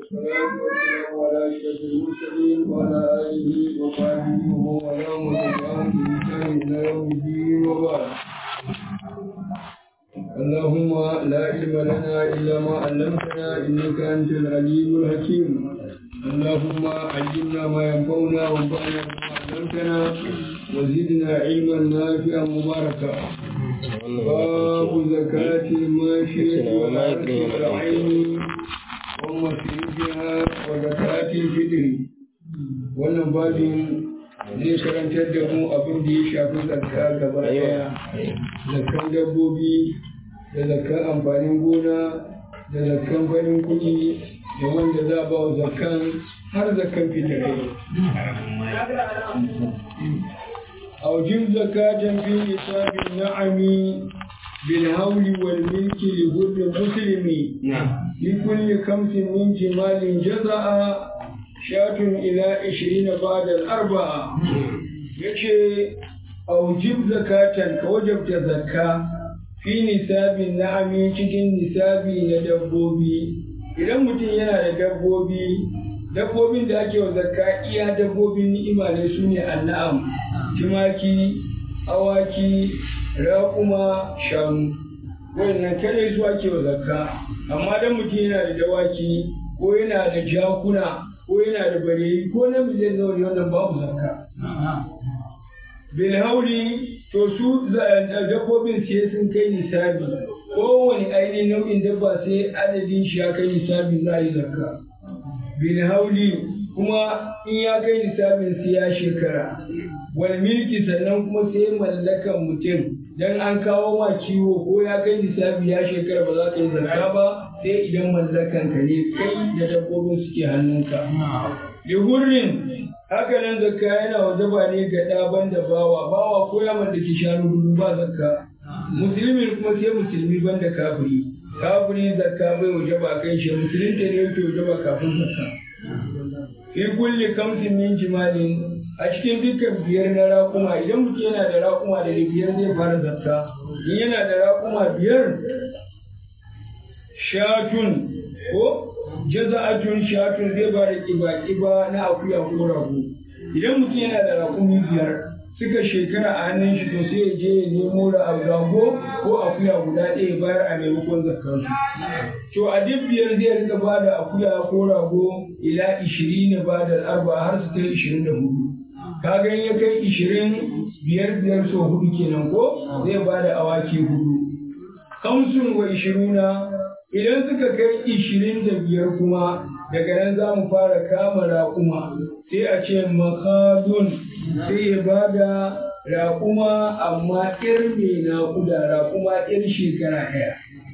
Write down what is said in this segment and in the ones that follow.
والصلاة والسلام على أشرف المرسلين وعلى آله وصحبه ومن والاه وتبعهم بإحسان إلى يوم الدين وبعد اللهم لا علم لنا إلا ما علمتنا إنك أنت العليم الحكيم اللهم علمنا ما ينفعنا وانفعنا بما علمتنا وزدنا علما نافعا مباركا باب زكاة الماشية والعرض والعين ومصرفها وزكاة الفطر wannan babin zai karantar da mu abin da ya shafi zakka gaba daya zakkan dabbobi da zakkan amfanin gona da zakkan farin kuɗi da wanda za a ba wa zakkan har zakkan fitarai أوجب زكاة في نصاب النعم بالهول والملك لكل مسلم لكل خمس من جمال جزاء شاة إلى عشرين بعد الأربعة يشي أوجب زكاة كوجبت زكاة في نصاب النعم cikin nisabi na dabbobi idan mutum yana da dabbobi dabbobin da ake wa zakka iya dabbobin ni'ima ne su ne annam tumaki awaki raƙuma shanu wannan kare su ake wa zakka amma dan mutum yana da dawaki ko yana da jakuna ko yana da bareyi ko na miliyan nawa ne wannan babu zakka bilhauli to su dabbobin sai sun kai nisabi kowane ainihin nau'in dabba sai adadin shi ya kai nisabi za a yi zakka bilhauli kuma in ya kai nisabin sai ya shekara wal milki sannan kuma sai mallakan mutum dan an kawo ma kiwo ko ya kai nisabi ya shekara ba za ka yi zakka ba sai idan mallakan ka ne kai da dabbobin suke hannunka lihurrin haka nan zakka yana wajaba ne ga ɗaban da bawa bawa ko ya mallaki shanu hudu ba zakka musulmin kuma sai musulmi banda kafiri kafiri zakka bai wajaba kai shi musulunta ne yake wajaba kafin zakka fi kulli kamsin min jimalin a cikin dukkan biyar na raƙuma idan mutum yana da raƙuma da biyar zai fara zakka in yana da raƙuma biyar shatun ko jaza'atun shatun zai ba da kiba-kiba na akuya ko rago idan mutum yana da raƙumi biyar suka shekara a hannun shi to sai ya je ya nemo rago ko akuya guda ɗaya bayar a maimakon zakkansu to a duk biyar zai rika ba da akuya ko rago ila ishirin ba da arba har su kai ishirin da hudu kaga ya kai ishirin biyar biyar so hudu kenan ko zai ba da awaki hudu kamsun wa ishiruna idan suka kai ishirin da biyar kuma daga nan za mu fara kama raƙuma sai a ce makadun sai ya ba da raƙuma amma ƴar mai naƙuda raƙuma ƴar shekara ɗaya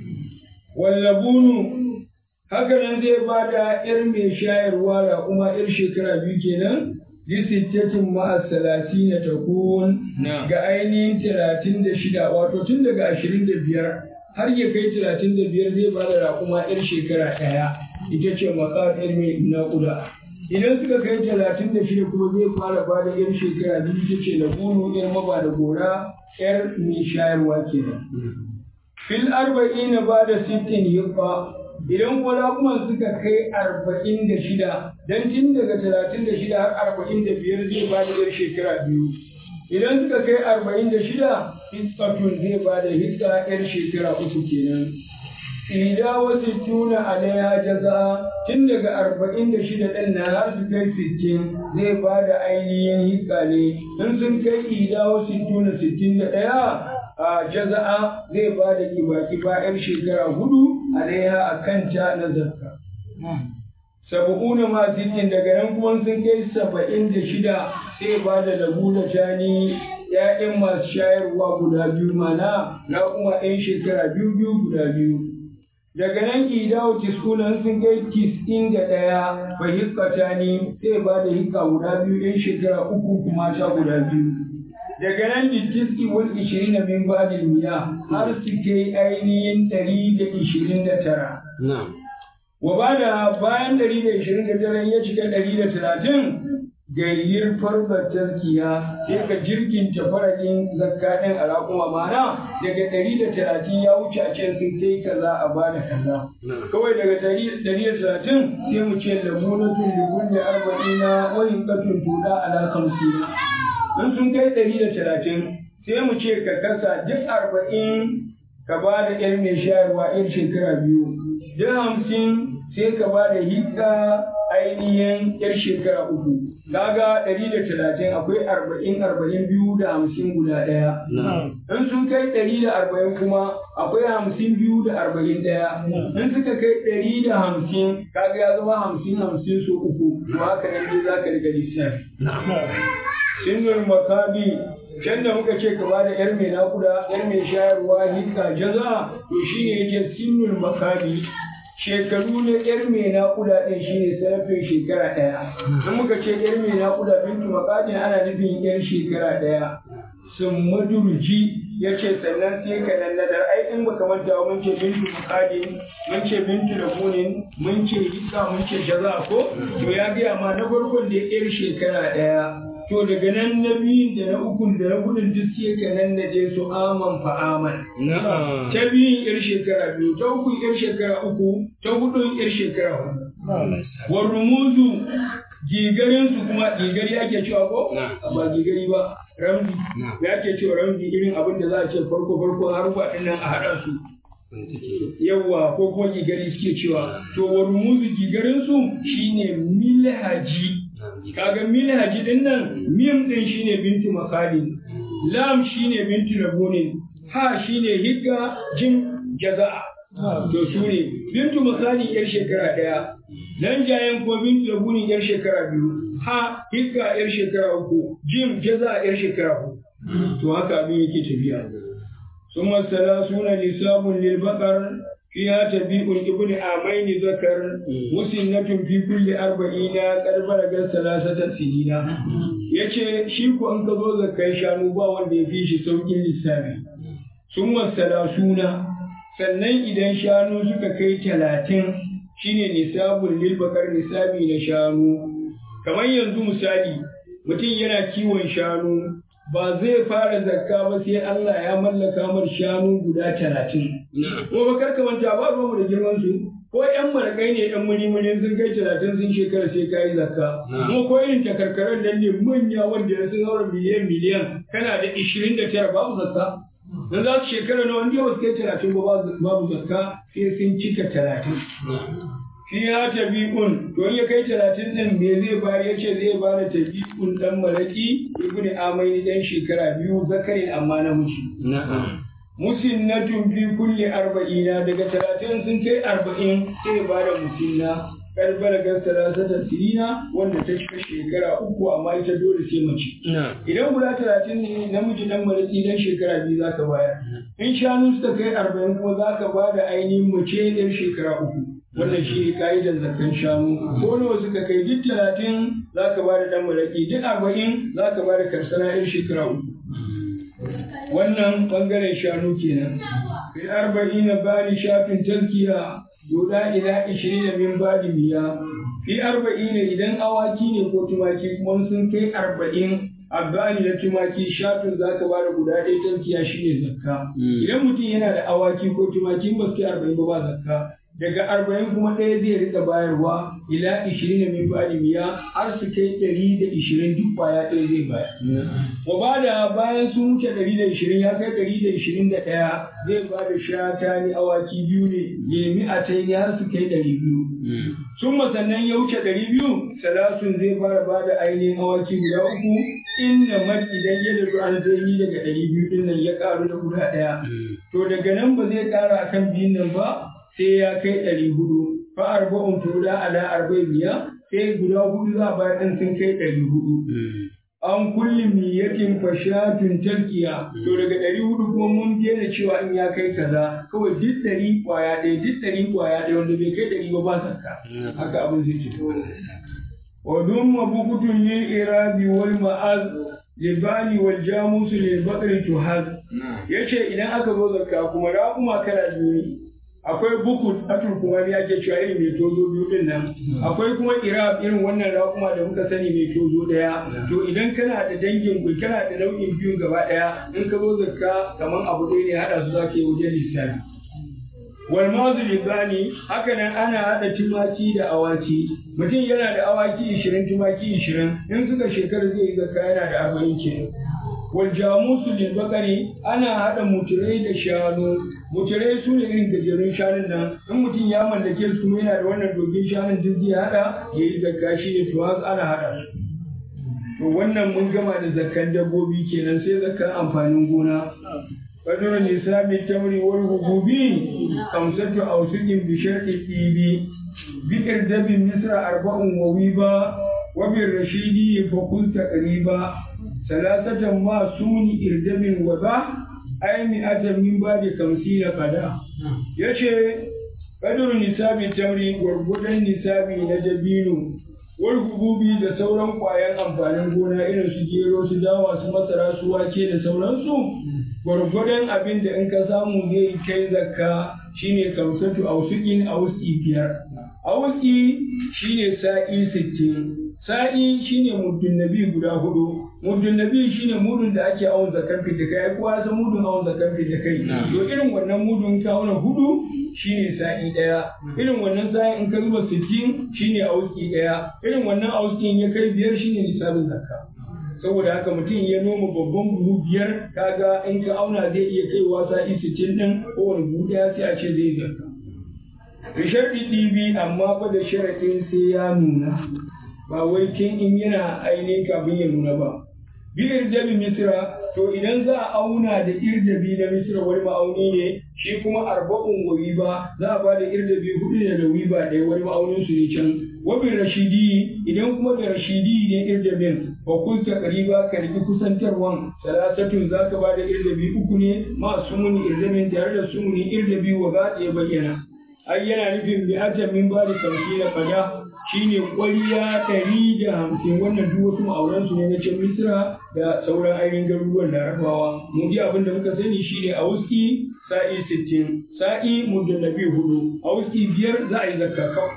wallabunu haka nan zai ba da ƴar mai shayarwa raƙuma ƴar shekara biyu kenan lisittatin ma'a salati na takun ga ainihin talatin da shida wato tun daga ashirin da biyar har ya kai talatin da biyar zai ba da raƙuma ƴar shekara ɗaya ita ce makaɗar mai naƙuda idan suka kai talatin da shida kuma zai fara ba da ƴar shekara biyu ita ce labunu ƴar maba da gora ƴar mai shayarwa kenan fil arba'in ba da sittin yabba idan kuma raƙuman suka kai arba'in da shida dan tun daga talatin da shida har arba'in da biyar zai ba da ƴar shekara biyu idan suka kai arba'in da shida hitsatun zai ba da hitsa yar shekara uku kenan ida wasu tuna alaiha jaza tun daga arba'in da shida ɗin na har su kai sittin zai ba da ainihin hitsa ne in sun kai ida wasu tuna sittin da ɗaya a jaza'a zai ba da kiba-kiba yar shekara hudu alaiha a kanta na zakka saba'una ma sittin daga nan kuma sun kai saba'in da shida sai ba da labu da tani ‘ya'yan masu shayarwa guda biyu mana na kuma ‘yan shekara biyu biyu guda biyu. Daga nan idawo tiskunan sun kai tis'in da ɗaya ba hikkata ni sai ba da hikka guda biyu ‘yan shekara uku kuma sha guda biyu. Daga nan da tiski wal ishirin na min badin miya har su kai ainihin ɗari da ishirin da tara. Wa ba da bayan ɗari da ishirin da tara ya cika ɗari da talatin gayyar farbar tarkiya sai ka jirginta faradin zakka ɗin a raƙuma mana daga ɗari da talatin ya wuce a ce sun kai kaza a bada kaza kawai daga ɗari da talatin sai mu ce lamunatun da kulle arba'ina wa hinkatun tuɗa ala kamsina in sun kai ɗari da talatin sai mu ce ka kasa duk arba'in ka ba da ƴar mai shayarwa ƴar shekara biyu duk hamsin sai ka ba da hikka ainihin ƴar shekara uku kaga ɗari da talatin akwai arba'in arba'in biyu da hamsin guda ɗaya in sun kai ɗari da arba'in kuma akwai hamsin biyu da arba'in ɗaya in suka kai ɗari da hamsin kaga ya zama hamsin hamsin so uku to haka nan dai za ka riga lissafi sinnul makabi can da muka ce ka bada yar mai nakuda yar mai shayarwa hikka jaza to shine yake sinnul makabi shekaru na yar mai nakuda din shine sarrafin shekara daya in muka ce yar mai nakuda bintu makadin ana nufin yar shekara daya sun madurji ya ce sannan sai ka nan nadar ai in baka manta mun ce bintu makadin mun ce bintu labunin mun ce hikka mun ce jaza ko to ya gaya ma na farkon da yar shekara daya to daga nan na biyun da na ukun da na hudun duk sai ka nan na je su aman fa aman. Ta biyun yar shekara biyu, ta ukun yar shekara uku, ta hudun yar shekara hudu. Wa rumuzu gigarin su kuma gigari ake cewa ko? Ba gigari ba, ramzi. Ya ke cewa ramzi irin abin da za a ce farko farko har ɗin nan a haɗa su. Yawwa ko kuma gigari suke cewa. To wa rumuzu gigarin su shine milhaji. kaga minhaji din nan mim din shine bintu makalin lam shine bintu labunin ha shine higga jim jaza'a to su ne bintu makalin yar shekara daya nan jayen ko bintu labunin yar shekara biyu ha higga yar shekara uku jim jaza'a yar shekara uku to haka abin yake tafiya ثم الثلاثون نساب للبقر فيها تبيء ابن عامين ذكر مسنة في كل أربعين قد بلغ ثلاثة سنين yace shi ko an ka zo zakai shanu ba wanda ya fi shi saukin lissafi sun suna sannan idan shanu suka kai talatin shine nisabun lil bakar nisabi na shanu kamar yanzu misali mutum yana kiwon shanu ba zai fara zakka ba sai Allah ya mallaka mar shanu guda talatin. Ko ba karka manta ba mu da girman su ko ƴan marakai ne ƴan muri sun kai talatin sun shekara sai ka yi zakka. Kuma ko irin takarkaran nan ne manya wanda sun haura miliyan miliyan kana da ishirin da tara babu zakka. Dan za su shekara na wanda ba su kai talatin ba babu zakka sai sun cika talatin. shi ya tabi'un to ya kai talatin din me zai bari ya ce zai bada tabi'un dan malaki ibn amaini dan shekara biyu zakarin amma na mushi musinnatun fi kulli arba'ina daga talatin sun kai arba'in sai bada musinna karbala ga salasata sirina wanda ta cika shekara uku amma ita dole sai mace idan guda talatin ne namiji dan malaki dan shekara biyu zaka bayar in shanu suka kai arba'in kuma zaka bada ainihin mace dan shekara uku wannan shi ne ka'idar zakan shanu ko nawa suka kai duk talatin za ka ba da ɗan malaki duk arba'in za ka ba da karsana yan shekara uku wannan ɓangaren shanu kenan fil arba'in na bani shafin talkiya yoda ila ishirin da min badi miya fi arba'in idan awaki ne ko tumaki kuma sun kai arba'in abbani na tumaki shafin za ka bada guda ɗaya tankiya shi ne zakka idan mutum yana da awaki ko tumaki ba su kai arba'in ba ba zakka daga arba'in kuma ɗaya zai rika bayarwa ila ishirin da min ba'di miya har su kai ɗari da ishirin duk kwaya ɗaya zai bayar. Wa ba da bayan sun wuce ɗari da ishirin ya kai ɗari da ishirin da ɗaya zai ba da shata ni awaki biyu ne lemi a ta har su kai ɗari biyu. Sun sannan ya wuce ɗari biyu salasun zai fara ba da ainihin awaki guda uku inda mat idan ya dazu an zai daga ɗari biyu ɗin nan ya ƙaru da guda ɗaya. To daga nan ba zai ƙara akan biyun nan ba sai ya kai ɗari hudu fa arba'un tuda ala arba'in miya sai guda hudu za a bayar ɗin sun kai ɗari hudu. An kulli miyatin fashatun talkiya to daga ɗari hudu kuma mun daina cewa in ya kai kaza kawai duk ɗari ƙwaya ɗaya duk ɗari ƙwaya ɗaya wanda bai kai ɗari ba ba sakka haka abin zai ce. Wa dumma bukutun lil irabi wal ma'az libani wal jamusu lil bakri tuhaz yace idan aka zo zakka kuma raƙuma kala biyu ne akwai buku atul kuma ya ke cewa irin mai tozo biyu din nan akwai kuma irab irin wannan raƙuma da muka sani mai tozo ɗaya to idan kana da dangin kana da nau'in biyun gaba ɗaya in ka zo zakka kamar abu ɗaya ne haɗa su zaka yi wajen lissafi wal mazu libani haka nan ana haɗa tumaki da awaki mutum yana da awaki ishirin tumaki ishirin in suka shekara zai yi zakka yana da arba'in kenan wal jamusu lil bakari ana haɗa muturai da shanu muturai su ne irin gajerun shanun nan in mutum ya mallake su kuma yana da wannan dogin shanun duk zai haɗa ya yi zakka shi ne to ana haɗa su to wannan mun gama da zakkan dabbobi kenan sai zakkan amfanin gona قدر نساب التمر والحبوب خمسة أوسق بشرط الطيب بإردب مصر أربع وويبا وبالرشيد فقل تقريبا ثلاثة ما سون إردب وبا أي مئة من بعد خمسين قدا يشي قدر نساب التمر وربدا نساب نجبين wargugubi da sauran ƙwayan amfanin gona irin su gero su dawa su masara su wake da sauransu gwargwadon abin da in ka samu zai kai zakka shine kamsatu ausukin auski biyar auski shine sa'i sittin sa'i shine muddin nabi guda hudu muddin nabi shine mudun da ake awon zakan da kai kowa san mudun awon zakan da kai to irin wannan mudun ka auna hudu shine sa'i daya irin wannan sa'i in ka zuba sittin shine auski daya irin wannan auskin ya kai biyar shine nisabin zakka saboda haka mutum ya noma babban buhu biyar kaga in ka auna zai iya kaiwa sa'i sittin din kowane buhu daya sai a ce zai zakka da sharɗi ɗibi amma fa da sharaɗin sai ya nuna ba wai tun in yana ainihin kafin ya nuna ba bi irjabi misra to idan za a auna da irjabi na misra wani ma'auni ne shi kuma arba'un wa wiba za a ba da irjabi hudu ne da wiba ɗaya wani ma'aunin su ne can wabin rashidi idan kuma da rashidi ne irjabin fa kunta qariba ka riki kusantarwan salasatun za ka ba da irjabi uku ne ma sumuni irjabin tare da sumuni irjabi wa za ya bayyana ai yana nufin bi'atan min ba da kamsina fada shine ƙwariya ɗari da hamsin wannan duk wasu ma'auran su ne na can misra da sauran ainihin garuruwan larabawa mu ji abin da muka sani shine a wuski sa'i sittin sa'i mujallabi hudu a wuski biyar za a yi zakka kawai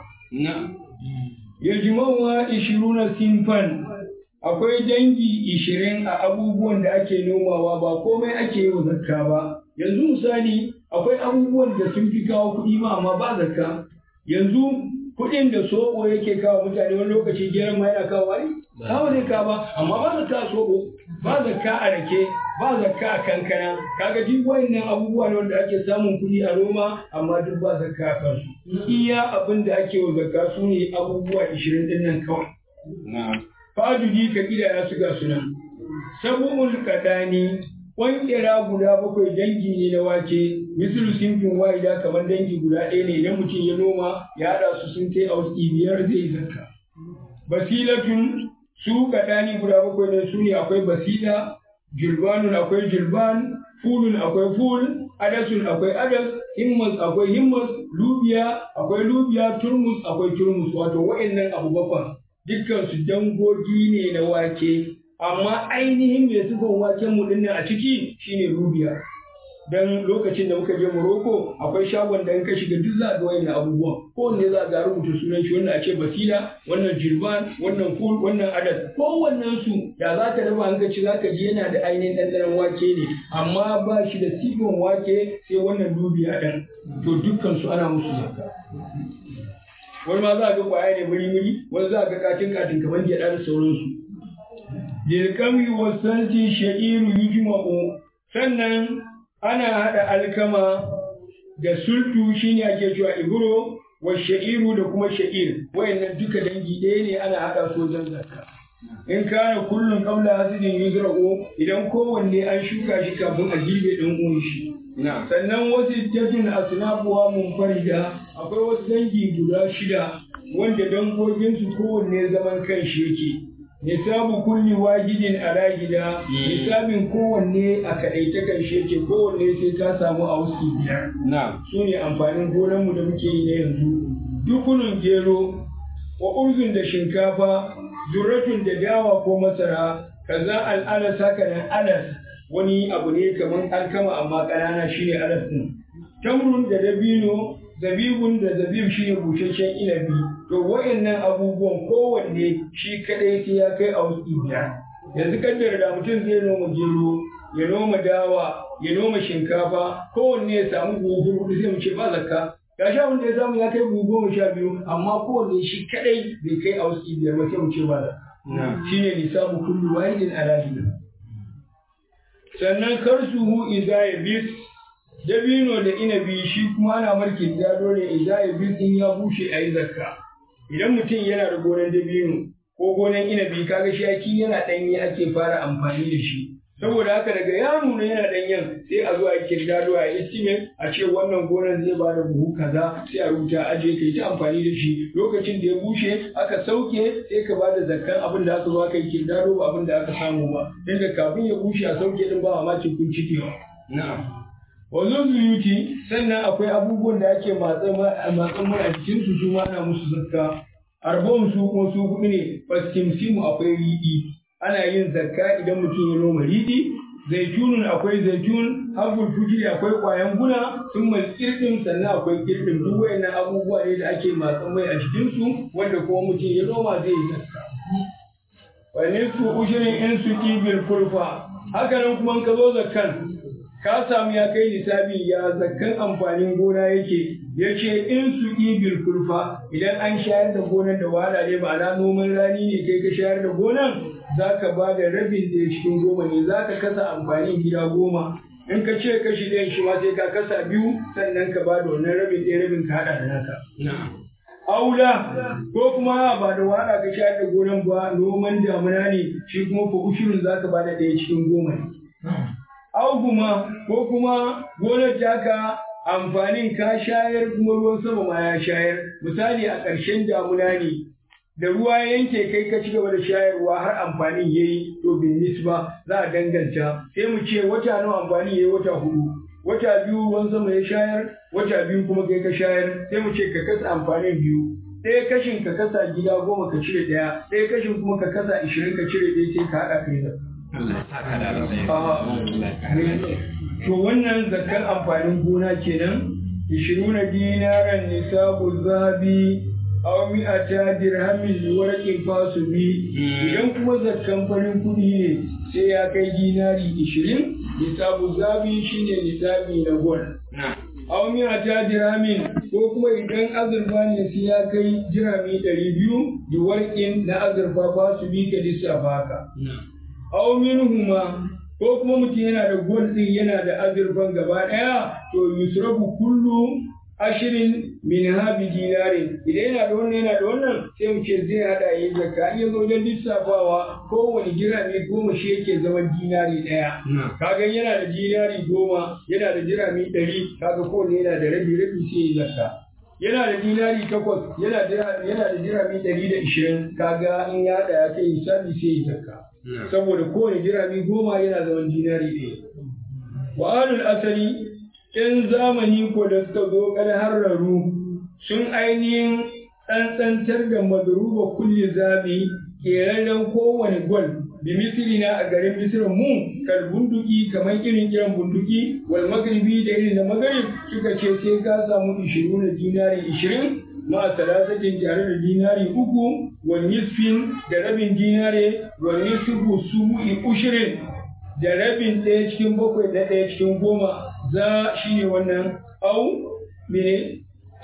yajma'uwa ishiruna sinfan akwai dangi ishirin a abubuwan da ake nomawa ba komai ake yi wa zakka ba yanzu misali akwai abubuwan da sun fi kawo kuɗi ma amma ba zakka yanzu kuɗin da soɓo yake kawo mutane wani lokaci geran ma yana kawo wani kawo zai kawo ba amma ba zakka a soɓo ba zakka a rake ba zakka a kankana kaga duk wayannan abubuwa ne wanda ake samun kuɗi a noma amma duk ba zakka a kansu iya abin da ake wa zakka su ne abubuwa ishirin ɗin nan kawai fa'adudi ka ya su ga sunan sabu'ul kadani Ƙwanƙira guda bakwai dangi ne na wake, misulu sinfin wa'ida kamar dangi guda ɗaya ne idan mutum ya noma ya haɗa su sun kai a wasu biyar zai zakka. Basilatun su kaɗani guda bakwai ne su ne akwai basila, julbanun akwai julban, fulun akwai ful, adasun akwai adas, himmas akwai himmas, lubiya akwai lubiya, turmus akwai turmus, wato wa'annan abu bakwai. Dukkan su dangogi ne na wake, amma ainihin mai sifan waken mu dinnan a ciki shine rubiya dan lokacin da muka je Morocco akwai shagon da in ka shiga duk za ga wayannan abubuwan kowanne za ga rubuta sunan shi wannan a ce basila wannan jirban wannan ful wannan adas kowannen su da za ka raba an ka ci za ka ji yana da ainihin ɗanɗanon wake ne amma ba shi da sifan wake sai wannan rubiya ɗin to dukkan su ana musu zakka wani ma za ga kwaya ne muri-muri wani za ga katin katin kamar gyaɗa da sauransu Lilkami wasanti sha'iru yujma'u sannan ana haɗa alkama da sultu shine ake cewa iburo wa sha'iru da kuma sha'ir wayannan duka dangi ɗaya ne ana haɗa su wajen zakka in kana kullum qabla hasidin yuzra'u idan kowanne an shuka shi kafin a girbe ɗan uwan shi sannan wasu tajin asnafuwa munfarida akwai wasu dangi guda shida wanda dangoginsu kowanne zaman kan shi yake nisabu kulli wajidin ala gida nisabin kowanne a kaɗaita kan sheke kowanne sai ka samu a wasu biyar su ne amfanin gonanmu da muke yi na yanzu dukunun gero wa urzun da shinkafa zurratun da dawa ko masara kaza al'anas haka nan alas wani abu ne kamar alkama amma ƙanana shine alas din tamrun da dabino zabibun da zabib shi ne busasshen inabi to wa'annan abubuwan kowanne shi kadai sai ya kai a wasu biyar yanzu kaddara da mutum zai noma gero ya noma dawa ya noma shinkafa kowanne ya samu buhu hudu sai mu ce ba zakka ga sha wanda ya samu ya kai buhu goma sha biyu amma kowanne shi kadai bai kai a wasu biyar ba sai mu ce ba zakka shine nisabu kullu wahidin ala sannan karsuhu idza yabis dabino da inabi shi kuma ana marke gado ne idza yabis in ya bushe ayi zakka idan mutum yana da gonan dabino ko gonan inabi kaga shi aki yana danye ake fara amfani da shi saboda haka daga ya nuna yana danyen sai a zo a kirdado a estimate a ce wannan gonan zai bada buhu kaza sai a rubuta aje kai ta amfani da shi lokacin da ya bushe aka sauke sai ka bada zakkan abin da aka zo aka yi kirdado ba abin da aka samu ba inda kafin ya bushe a sauke din ba mamakin kun cikewa na'am wazo zuyuti sannan akwai abubuwan da ake matsan mai a jikin su su ma ana musu zakka arbon su kuma su hudu ne fasimsimu akwai riɗi ana yin zakka idan mutum ya noma riɗi zaitunun akwai zaitun habbul fujiri akwai ƙwayan guna sun mai kirɗin sannan akwai kirɗin duk wayannan abubuwa ne da ake matsan mai a cikin su wanda kuma mutum ya noma zai yi zakka wani su ushirin in su bil kurfa haka nan kuma ka zo zakkan ka samu ya kai nisabi ya zakkan amfanin gona yake ya ce in su bil kurfa idan an shayar da gonan da wahala ne ma'ana noman rani ne kai ka shayar da gonan za ka ba da rabin da cikin goma ne za ka kasa amfanin gida goma in ka ce kashi ɗayan shi ma sai ka kasa biyu sannan ka ba da wannan rabin ɗaya rabin ka haɗa da naka. Aula ko kuma ba da wahala ka shayar da gonan ba noman damuna ne shi kuma fa ushirin za ka ba da ɗaya cikin goma ne. Auguma ko kuma gonar taka amfanin ka shayar kuma ruwan sama ma ya shayar misali a ƙarshen damuna ne da ruwa ya yanke kai ka ci gaba da shayarwa har amfanin ya yi to bin nisba za a danganta sai mu ce wata nawa amfani ya yi wata hudu wata biyu ruwan sama ya shayar wata biyu kuma kai ka shayar sai mu ce ka kasa amfanin biyu ɗaya kashin ka kasa gida goma ka cire ɗaya ɗaya kashin kuma ka kasa ishirin ka cire ɗaya sai ka haɗa kai zakka. To wannan zakkar amfanin gona kenan ishiruna dinaran nisabu zabi aw mi'ata dirhamin liwarqin fasubi idan kuma zakkan farin kuɗi ne sai ya kai dinari ishirin nisabu zabi shine nisabi na gol aw mi'ata dirhamin ko kuma idan azurfa ne sai ya kai dirhami ɗari biyu liwarqin na azurfa fasubi ka lissafa haka aw minhuma ko kuma mutum yana da gol din yana da azurfan gaba ɗaya to yusrabu kullu ashirin min habi dinarin idan yana da wannan yana da wannan sai mu ce zai hada yi zakka in yazo wajen lissafawa kowane dirami goma shi yake zama dinari ɗaya kaga yana da dinari goma yana da dirami ɗari kaga kowane yana da rabi rabi sai yi zakka yana da dinari takwas yana da yana da dirami ɗari da ishirin kaga in ya haɗa ya kai hisabi sai yi zakka saboda kowane dirami goma yana zaman dinari ɗaya wa alul asali ‘yan zamani ko da suka zo kan harraru sun ainihin tsantsantar da madruba kulli zabi ƙerarren kowane gwal bi misiri na a garin misirin mu kal bunduki kamar irin kiran bunduki wal magribi da irin da magrib suka ce sai ka samu ishirin na dinari ishirin ma salasatin tare da dinari uku wa nisfin da rabin dinare wa nisfu subu'i ushirin da rabin ɗaya cikin bakwai da ɗaya cikin goma za shi ne wannan au mene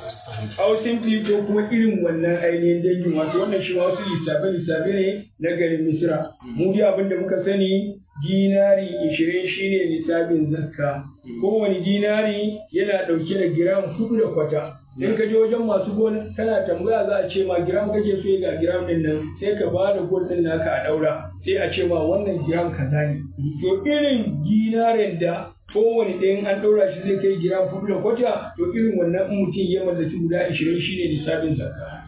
au simple ko kuma irin wannan ainihin dangin wato wannan shi wasu lissafe lissafe ne na garin misira mu dai abin da muka sani dinari ishirin shine lissafin zakka kowane dinari yana ɗauke da giram hudu da kwata in ka je wajen masu gol kana tambaya za a ce ma giram kake so ga giram din nan sai ka ba da gol din naka a daura sai a ce ma wannan giram kaza ne to irin dinarin da kowane ɗayan an ɗaura shi zai kai giram hudu da kwata to irin wannan in mutum ya mallaki guda ashirin shine lissafin zakka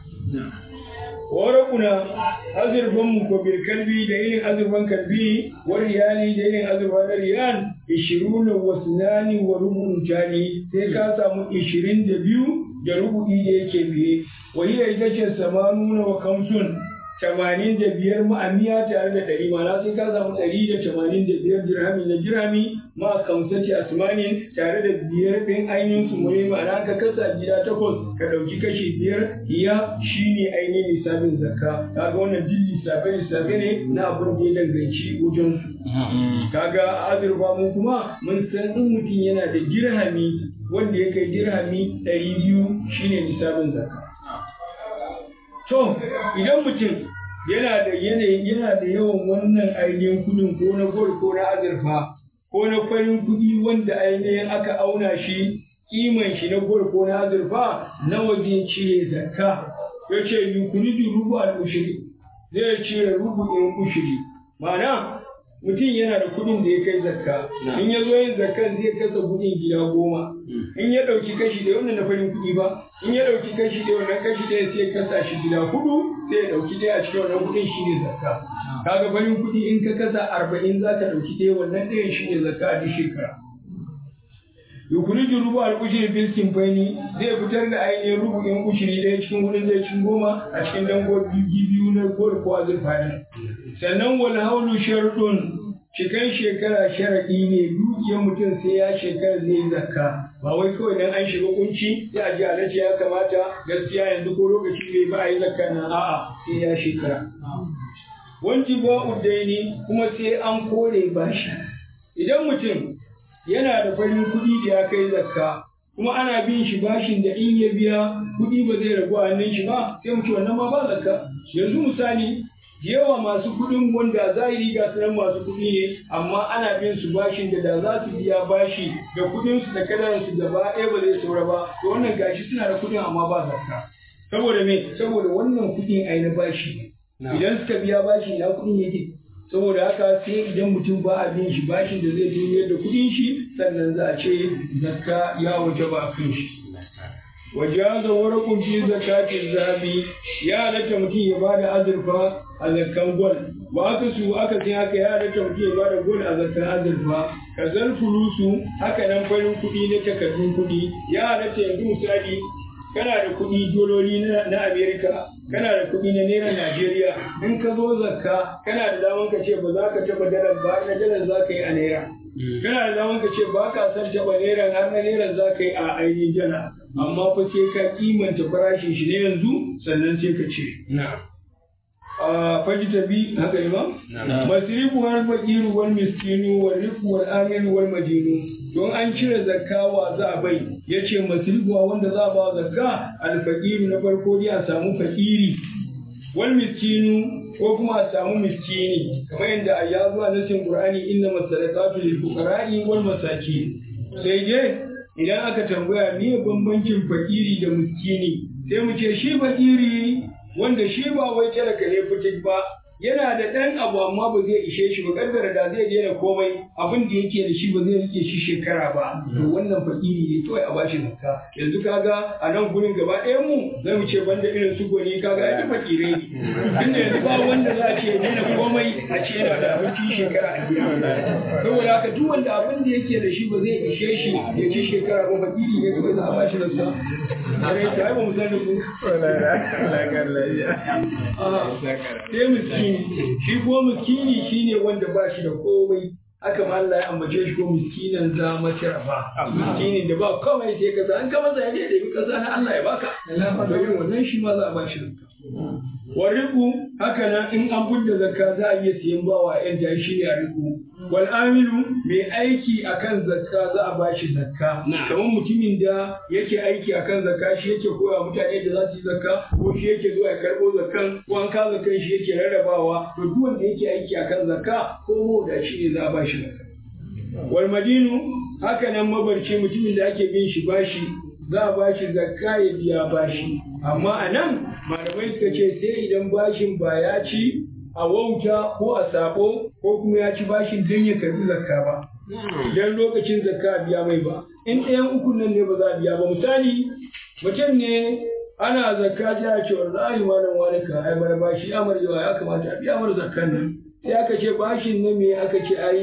warakuna azurfan mu ko bil kalbi da irin azurfan kalbi wa riyali da irin azurfa na riyal ishiruna wa sunani wa rubun tali sai ka samu ishirin da biyu da rubu'i da yake biye wa hiya ita ce samanuna wa kamsun tamanin da biyar ma'amiya tare da ɗari ma'ana sai ka samu ɗari da tamanin da biyar dirhami na dirhami ma kamsati asmanin tare da biyar ɗin ainihin su mai ma'ana ka kasa gida takwas ka ɗauki kashi biyar iya shine ainihin lissafin zakka kaga wannan duk lissafe lissafe ne na abin da ya danganci wajen su kaga azurfa mun kuma mun san in mutum yana da dirhami wanda ya kai dirhami ɗari biyu shine lissafin zakka To, idan mutum yana da yanayin yana da yawan wannan ainihin kudin ko na gol ko na azurfa ko na farin kudi wanda ainihin aka auna shi kiman shi na gol ko na azurfa nawa zai cire zakka ya ce yukuridu rubu al-ushiri zai cire rubu in ushiri ma'ana mutum yana da kuɗin da ya kai zakka in ya zo yin zakkan zai kasa kuɗin gida goma in ya ɗauki kashi ɗaya wannan na farin kuɗi ba in ya ɗauki kashi ɗaya wannan kashi ɗaya sai kasa shi gida hudu sai ya ɗauki ɗaya a cikin wannan kuɗin shi ne zakka kaga farin kuɗi in ka kasa arba'in za ka ɗauki ɗaya wannan ɗayan shi ne zakka a duk shekara yukuriju rubu al-ushri bil kimfaini zai fitar da ainihin rubu'in ushiri ɗaya cikin hudun zai cikin goma a cikin dangogi biyu na gol ko azurfa ne sannan wal haulu sharɗun cikan shekara sharaɗi ne dukiyar mutum sai ya shekara zai yi zakka ba wai kawai dan an shiga kunci sai a ji alaji ya kamata gaskiya yanzu ko lokaci bai ba a yi zakka na a'a sai ya shekara wanci ba uddaini kuma sai an kore bashi idan mutum yana da farin kuɗi da ya kai zakka kuma ana bin shi bashin da in ya biya kuɗi ba zai ragu a hannun shi ba sai mu ce wannan ma ba zakka yanzu misali yawa masu kuɗin wanda zahiri ga sanan masu kuɗi ne amma ana bin su bashin da da za su biya bashi da kuɗin su da kadarar su gaba ɗaya ba zai saura ba to wannan gashi suna da kuɗin amma ba zakka saboda me saboda wannan kuɗin ai na bashi idan suka biya bashi ina kuɗin yake saboda haka sai idan mutum ba a bin shi bashin da zai duniyar da kuɗin shi sannan za a ce zakka ya waje ba a kan shi wajaza warakun fi zakatin zabi ya halatta mutum ya bada azurfa a zakkan gwal ba aka su aka sai haka ya halatta mutum ya bada gwal a zakkan azurfa ka fulusu haka nan farin kuɗi na takardun kuɗi ya halatta yanzu misali kana da kuɗi dololi na Amerika, kana da kuɗi na Naira Najeriya, in ka zo zakka kana da daman ka ce ba za ka taɓa dalar ba na dalar za ka yi a Naira. Kana da daman ka ce ba ka san taɓa Naira har na Naira za ka yi a ainihin dala. Amma fa sai ka kimanta farashin shi ne yanzu sannan sai ka ce. fajita bi haka imam masrifu wal faqiru wal miskinu wal rifu wal amilu wal madinu don an cire zakka wa za a bai yace masrifu wanda za a ba zakka al faqiru na farko dai a samu fakiri wal miskinu ko kuma a samu miskini kamar yadda ya zuwa nasin qur'ani inna masadaqatu lil fuqara'i wal masakin sai dai idan aka tambaya me bambancin fakiri da miskini sai mu ce shi fakiri wanda shi ba wai talaka ne fitik ba yana da ɗan abu amma ba zai ishe shi ba kaddara da zai daina komai abin da yake da shi ba zai rike shi shekara ba to wannan fakiri ne kawai a bashi zakka yanzu kaga a nan gurin gaba ɗayan mu zai mu ce banda irin su goni kaga ya fakire ne tunda yanzu ba wanda za a ce daina komai a ce yana da abinci shekara a gida saboda haka duk wanda abin da yake da shi ba zai ishe shi ya ci shekara ba fakiri ne kawai za a bashi zakka kare ta ai ba mu sani ku sai miskini shi ko miskini shine wanda ba shi da komai haka ma Allah ya ambace shi ko miskinan za masrafa miskinin da ba komai sai kaza an ka masa ya je da yi kasa na Allah ya baka to irin wannan shi ma za a ba shi wariku haka nan in an budda zakka za a iya siyan bawa yan da shi ne a riku wal amilu mai aiki akan zakka za a bashi zakka kamar mutumin da yake aiki akan zakka shi yake koya mutane da za su yi zakka ko shi yake zuwa ya karbo zakkan ko an ka zakkan shi yake rarrabawa to duk wanda yake aiki akan zakka ko da shi ne za a bashi zakka wal madinu haka nan mabarci mutumin da ake bin shi bashi za a bashi zakka ya biya bashi amma a nan malamai suka ce sai idan bashin ba ya ci a wauta ko a sabo ko kuma ya ci bashin don ya karbi zakka ba idan lokacin zakka biya mai ba in ɗayan ukun nan ne ba za a biya ba misali mutum ne ana zakka ta ya ce wallahi malam wani ka ai mana bashi amar yawa ya kamata a biya mana zakkan nan sai aka ce bashin na me aka ce ai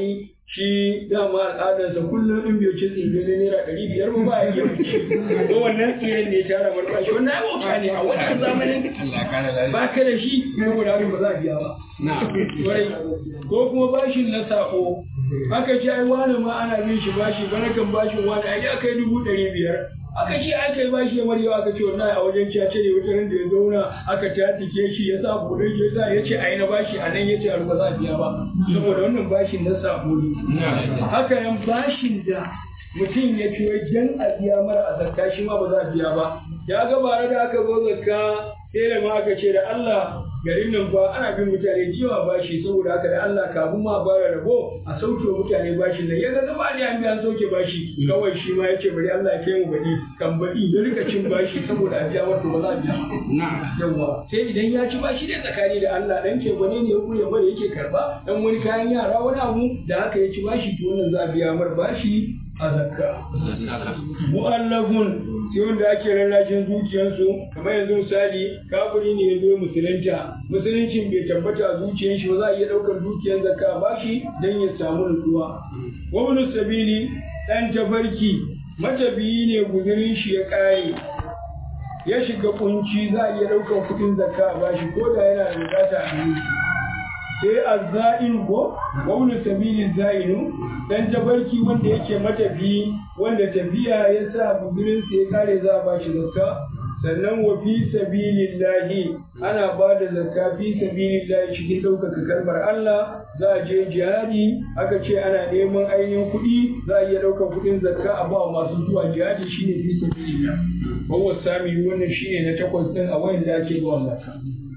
shi dama al'adarsa kullum in bai ci tsire na naira ɗari biyar ba ba ya iya fice ko wannan tsiren ne tara marfa shi wannan ya bauta ne a wannan zamanin ba ka da shi saboda haka ba za a biya ba ko kuma bashin na sako aka ce ai wani ma ana bin shi bashi bana kan bashin wani ai ya kai dubu ɗari biyar aka ce aka yi bashi ya marewa aka ce wallahi a wajen cace ne wata da ya zauna aka tatike shi ya sa kudin ya sa ya ce a yi na bashi a nan ya ce ba za a biya ba saboda wannan bashin na sako ne haka nan bashin da mutum ya ci wajen a biya mara a zakka shi ma ba za a biya ba ya ga bare da aka zo zakka sai da ma aka ce da Allah garin nan fa ana bin mutane jiwa bashi saboda haka da Allah kafin ma bara rabo a sauke mutane bashin nan ya ga gaba da an biya sauke bashi kawai shi ma yace bari Allah ya kai mu baɗi kan baɗi ya rika cin bashi saboda a biya wato ba za a biya yawa sai idan ya ci bashi ne tsakani da Allah dan ke gwane ne ya kure bare yake karba dan wani kayan yara wani abu da haka ya ci bashi to wannan za a biya mar bashi a zakka mu'allafun sai wanda ake rarrashin zuciyarsu kamar yanzu misali kafiri ne ya zo musulunta musuluncin bai tabbata a zuciyar shi ba za a iya ɗaukar dukiyar zakka ba shi don ya samu nutsuwa wani sabili ɗan tafarki matabiyi ne guzurin shi ya ƙare ya shiga kunci za a iya ɗaukar kuɗin zakka ba shi ko da yana da bukata a yi sai azza'in ko wani sabili za'inu dan tabarki wanda yake matafi wanda tafiya ya sa buzurinsa ya kare za a ba shi zakka sannan wa fi sabilillahi ana ba da zakka fi sabilillahi cikin ɗaukaka kalmar Allah za a je jihadi aka ce ana neman ainihin kuɗi za a iya ɗaukar kuɗin zakka a ba masu zuwa jihadi shine fi sabilillah wawa sami wannan shine na takwas ɗin a wayan da ake zuwa zakka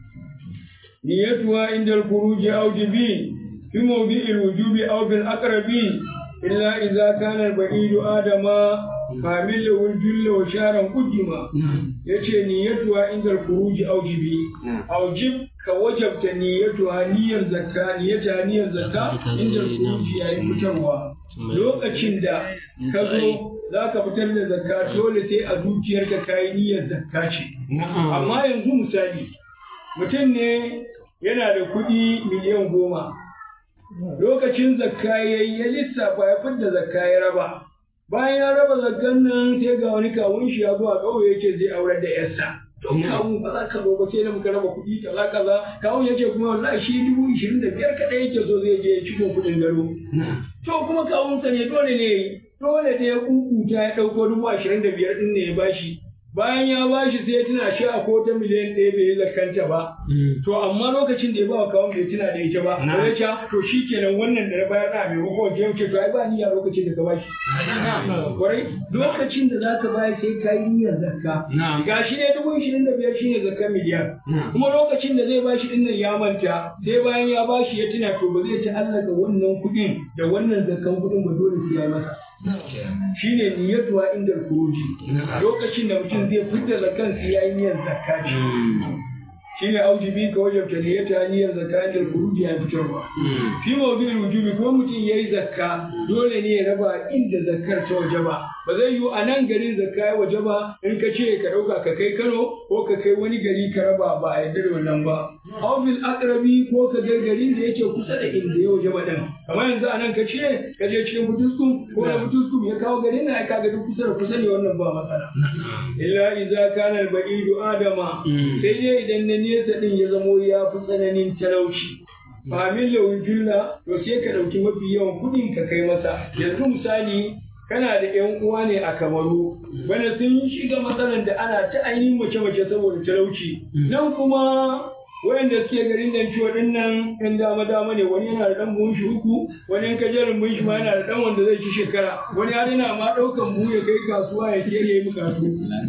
نيتها عند الخروج أو جبين في موضع الوجوب أو في الأقرب إلا إذا كان البعيد آدم فعمل له الجل وشارا قدما يتي نيتها عند الخروج أو جبي أو جب كوجبت نيتها نية زكاة نيتها نية زكاة عند الخروج يعني فتوى lokacin da ka zo za ka fitar da zakka dole sai a zuciyarka ka yi niyyar zakka ce amma yanzu misali mutum ne yana da kuɗi miliyan goma lokacin zakka ya yi ya lissafa ya fidda zakka ya raba bayan ya raba zakkan nan sai ga wani kawun shi ya zo a ƙauye ya ce zai aurar da yarsa to kawun ba za ka zo ba sai da muka raba kuɗi kaza kaza kawun ya ce kuma wallahi shi dubu ishirin da biyar kaɗai yake so zai je ya ciko kuɗin gado to kuma kawunsa ne dole ne dole ne ya kukuta ya ɗauko dubu ashirin da biyar ɗin ne ya bashi bayan ya bashi sai ya tuna shi a ko ta miliyan ɗaya bai yi zakanta ba. To amma lokacin da ya ba wa kawon bai tuna da ita ba. Ba ya ce to shi kenan wannan da na bayar na mai mako je ce to ai ba niyya lokacin da ka bashi. Kwarai lokacin da za ka bayar sai ka yi niyyar zakka. Ga shi ne dubu ishirin da biyar shi ne zakkan miliyan. Kuma lokacin da zai bashi ɗin nan ya manta sai bayan ya bashi ya tuna to ba zai ta'allaka wannan kuɗin da wannan zakkan kuɗin ba dole sai ya masa. shi ne niyyatuwa inda kuruji lokacin da mutum zai fitar da kansa ya yi niyyar zakka ce shi ne aujibi ka wajen ta niyyata niyyar zakka inda kuruji ya fitarwa fi mawdu'il wujubi ko mutum ya yi zakka dole ne ya raba inda zakkar ta waje ba ba zai yiwu a nan garin zakka ya waje ba in ka ce ka ɗauka ka kai Kano ko ka kai wani gari ka raba ba a yarda da wannan ba aw bil aqrabi ko ka ga garin da yake kusa da inda ya waje ba din kamar yanzu a nan ka ce ka je cikin Butuskum ko da Butuskum ya kawo garin na ka ga duk kusa da kusa ne wannan ba matsala illa idza kana al ba'idu adama sai dai idan na nesa din ya zamo ya fi tsananin talauci famin lawun julla to sai ka ɗauki mafi yawan kuɗin ka kai masa yanzu misali kana da ƴan uwa ne a kamaru bana sun shiga matsalar da ana ta ainihin mace-mace saboda talauci nan kuma wayanda suke garin nan ciwo din nan ɗan dama dama ne wani yana da ɗan buhun shi uku wani in kajerin buhun shi ma yana da ɗan wanda zai ci shekara wani har yana ma ɗaukan buhu ya kai kasuwa ya ke ya yi bukatu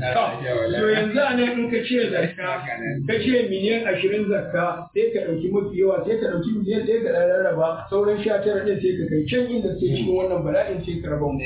to yanzu a nan in ka ce zakka ka ce miliyan ashirin zakka sai ka ɗauki mafi yawa sai ka ɗauki miliyan ɗaya ka ɗan rarraba sauran sha tara ɗin sai ka kai can inda suke cikin wannan bala'in sai ka raba mu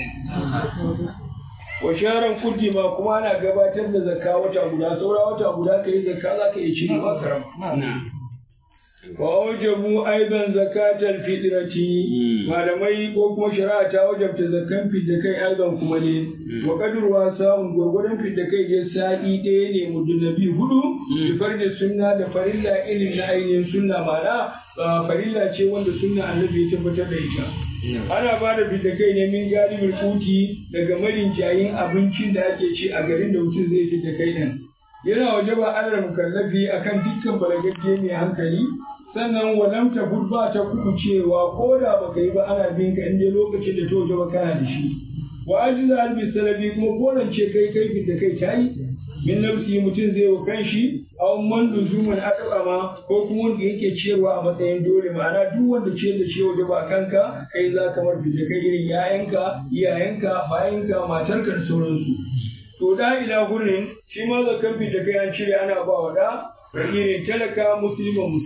wa sharan kuddima kuma ana gabatar da zakka wata guda saura wata guda ka yi zakka za ka iya cire wa karam wa aujabu aidan zakatal fitrati malamai ko kuma shari'a ta wajabta zakkan fidda kai aidan kuma ne wa kadurwa sa'un gurgurdan fidda kai je sa'i ɗaya ne mudunabi hudu bi farda sunna da farilla irin na ainihin sunna ma'ana farilla ce wanda sunna annabi ya tabbatar da ita ana ba da fitakai ne min galibin kuti daga marinjayin abincin da ake ci a garin da mutum zai fitakai din yana waje ba alal mukallafi akan dukkan balagagge mai hankali sannan walam ta ba ta kuku cewa ko da baka yi ba ana bin ka inda lokacin da ta waje ba kana da shi wa ajiza albi salabi kuma korance kai kai fitakai ta yi min nafsi mutum zai wa kanshi aw man luzuman adama ko kuma wanda yake ciyarwa a matsayin dole ma'ana duk wanda ciyar da ciwo da ba kanka kai za ka mar da kai irin yayanka iyayenka bayanka matarka da sauransu to da ila gurin shi ma zakan da kai an cire ana ba wa da fakirin talaka musliman